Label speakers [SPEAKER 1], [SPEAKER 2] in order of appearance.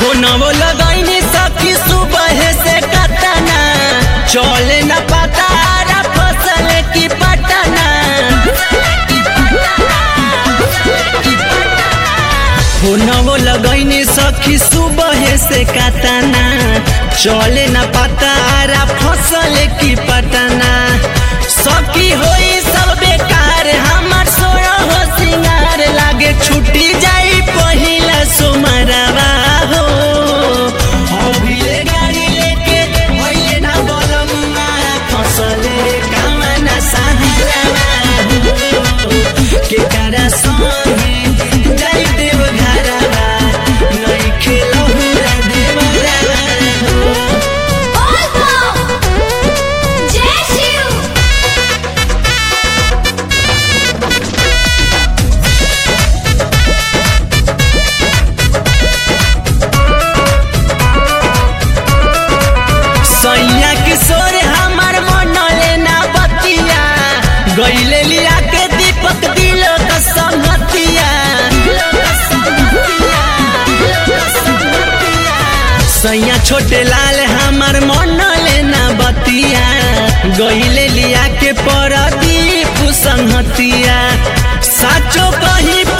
[SPEAKER 1] फोनवो लगैनी सखी सुबह से कतना चले न पता रा फसल की पटना फोनवो लगैनी सखी सुबह से कतना चले न पता रा फसल की पटना सखी होई सब बेकार हमर सोया हो सिंगार लागे छुट्टी जाई पहिला सोमरवा हो अभिले गाड़ी लेके भइले ना बलमुआ फसले कामना सहारा हो के करा संगे जाई देव घरवा नहीं खेलहुरा देवरा हो
[SPEAKER 2] जय शिव
[SPEAKER 1] सैया किशोर हमार मन लेना बतिया गईले लिया के दीपक दिलो का संगतिया सैया छोटे लाल हमार मन लेना बतिया गईले लिया के परदीप संगतिया साचो कहीं